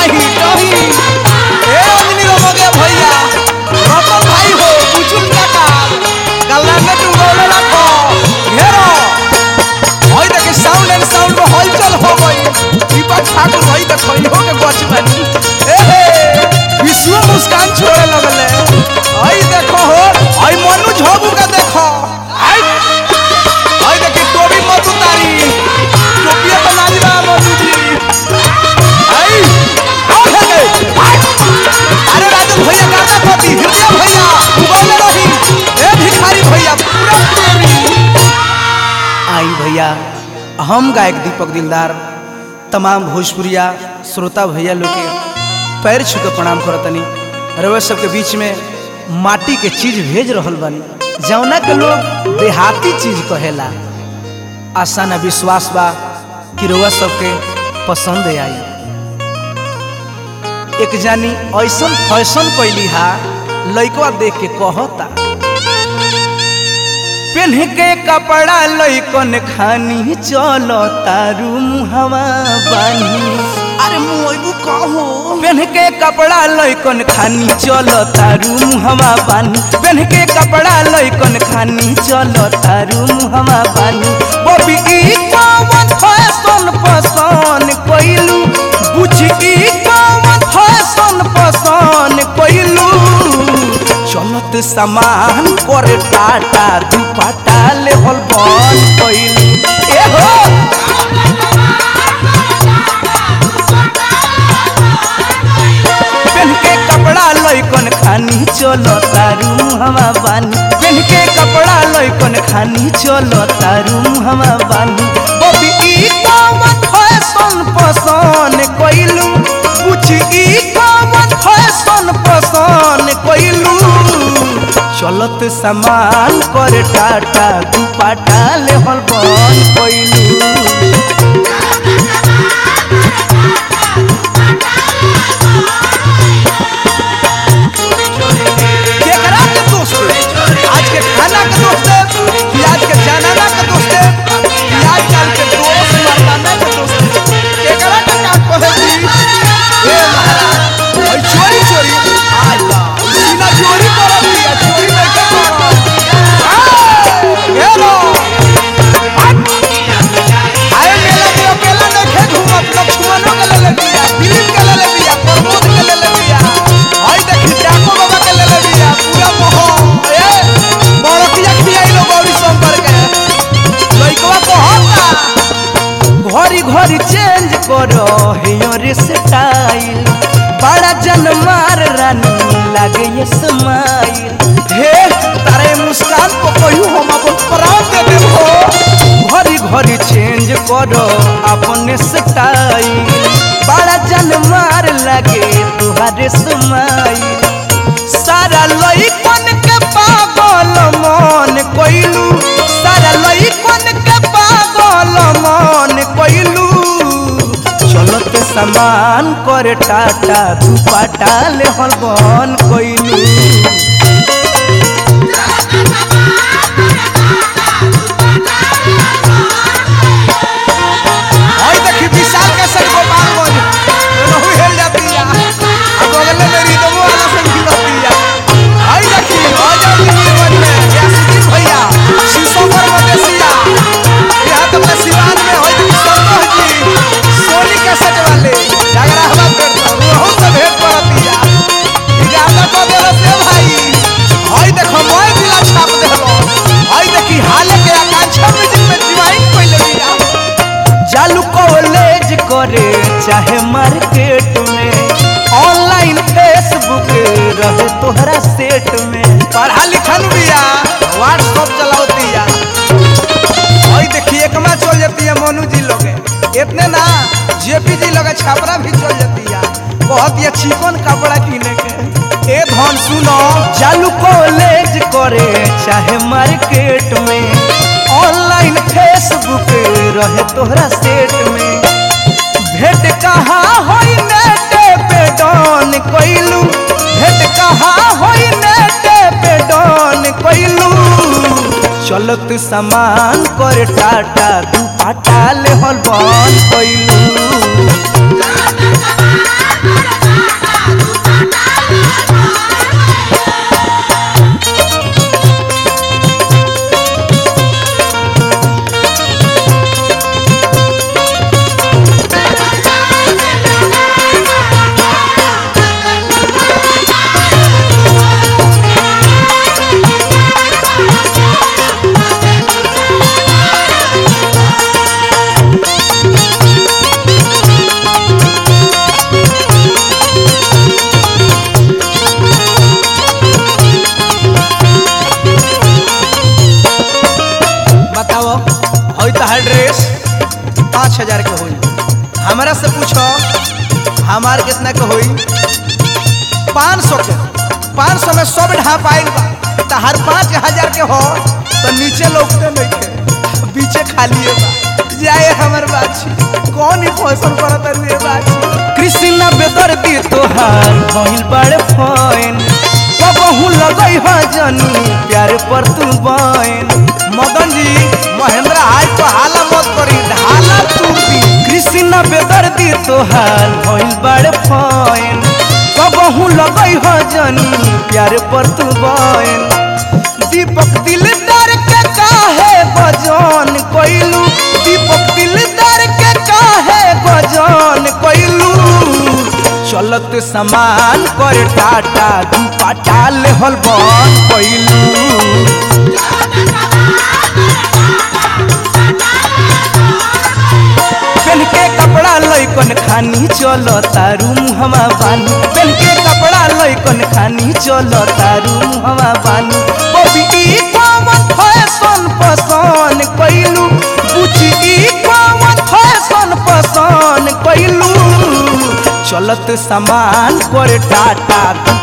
डाही डाही ए अंजनी रमगे भैया रतन भाई हो बुचुल काका गल्ला में तू बोले रखो घेरो होई देखे साउंड एंड साउंड में हलचल हो गई दीपक ठाकुर भाई तो खइहो के गछ बानी ए हे विश्व मुस्कान छोड़े लगले आई देखो हो आई मनु झोबू का देखो आई आई देखी टोपी मत उतारी टोपिया तो लाज बा मनु जी आई आओ हे गए अरे राजू भैया गाना पति हृदय भैया बोले रही ए भिखारी भैया पूरा तेरी आई भैया हम गायक दीपक दिलदार तमाम भोजपुरिया श्रोता भैया लोग के पैर छू के प्रणाम करतनी रउआ सबके बीच में माटी के चीज भेज रहल बानी जौना के लोग देहाती चीज कहेला आशा न विश्वास बा कि रउआ सबके पसंद आई एक जानी ऐसन फैशन कैली हा लइकवा देख के कहता पेन्ह के कपड़ा लइकन खानी चलो तारू मुहवा बानी अरे मुइबू कहो पेन्ह के कपड़ा लइकन खानी चलो तारू मुहवा बानी पेन्ह के कपड़ा लइकन खानी चलो तारू मुहवा बानी बबी ई कौन फैशन पसंद कइलू बुझी ई कौन फैशन पसंद कइलू चलत सामान कर टाटा दुपट्टा लेवल बन कइलू ए हो पेन के कपड़ा लइकन खानी चलो तारू हवा बानी पेन के कपड़ा लइकन खानी चलो तारू हवा बानी बबी ई कौन फैशन पसंद कइलू पूछ ई कौन फैशन पसंद कइलू चलत सामान कर टाटा दुपट्टा लेवल बन कइलू केकरा के दोस्त आज के खाना के दोस्त कि आज के जनाना के दोस्त कि आज कल के दोस्त मर्दाना के दोस्त केकरा के का कहे जी ए महाराज ओइ चोरी चोरी आज ला सीना चोरी करब दिया चोरी नहीं के करब ए लो आए मेला में अकेला नहीं घूमत लक्ष्मणों के ले ले दिया दिलीप के ले ले दिया प्रमोद के ले ले दिया आई देखी जाको बाबा के ले ले दिया पूरा मोह ए बड़किया खियाई लो गौरी शंकर के लइकवा कहता घड़ी घड़ी चेंज करो हेयर स्टाइल बड़ा जन मार रानी लागे ये स्माइल हे तारे मुस्कान को कहू हम अपन प्राण दे देबो घड़ी घड़ी चेंज करो अपने स्टाइल बड़ा जन मार लागे तुहारे स्माइल सारा लइकन के पागल मन कइलू सारा लइकन के पागल मन कइलू चलत सामान कर टाटा दुपट्टा ले हलबन कइलू आई देखी विशाल के संग गोपालगंज रहू हेल जाती है अब बगल में मेरी दमो वाला से भी रहती है आई देखी आजा नीलगंज में यासीन भैया शीशोपर मदेसिया यहाँ तो अपने सिवान में होई देखी संतोष जी सोनी के सच वाले झगड़ा हवा करता रहू से भेंट करती है इजाजत को दे से भाई आई देखो मोय जिला छाप देलो आई देखी हाले के आकांक्षा म्यूजिक में डिवाइन पहले दिया चालू कॉलेज करे चाहे मार्केट में ऑनलाइन फेसबुक रहे तोहरा सेट में पढ़ा लिखल बिया व्हाट्सअप चलावतिया और देखिए एकमा चल जाती है मोनू जी लोगे इतने ना जेपी जी लोगे छापरा भी चल जाती है बहुत ही चिकन कपड़ा किने के ए धन सुनो चालू कॉलेज करे चाहे मार्केट में ऑनलाइन फेसबुक रहे तोहरा सेट में भेंट कहाँ होई नेट पे डॉन कइलू भेंट कहाँ होई नेट पे डॉन कइलू चलत सामान कर टाटा दुपट्टा ले हल बन कइलू से पूछो हमार कितना के होई पाँच सौ के पाँच सौ में सब ढाप आइल बा तो हर पाँच हजार के हो तो नीचे लौकते नहीं के बीचे खाली है बा जाए हमर बाछी कौन ही फैशन करत है बाछी कृष्णा बेदर्दी तोहार भइल बड़े फैन कबहू लगई ह जनी प्यार पर तू बैन मदन जी महेंद्र आज तो हाला मत करी ढाला तू दी कृष्णा बेदर्दी तोहार भइल बड़े फैन कबहू लगई ह जनी प्यार पर तू बैन दीपक दिलदार के काहे बजान कइलू दीपक दिलदार के काहे बजान कइलू चलत समान कर टाटा दू पाटा लेहल बन कइलू पेन के कपड़ा लइकन खानी चलो तारू मुहवा बानी पेन के कपड़ा लइकन खानी चलो तारू मुहवा बानी बबी ई कौन फैशन पसंद कइलू पूछी ई कौन फैशन पसंद कइलू चलत सामान कर टाटा दू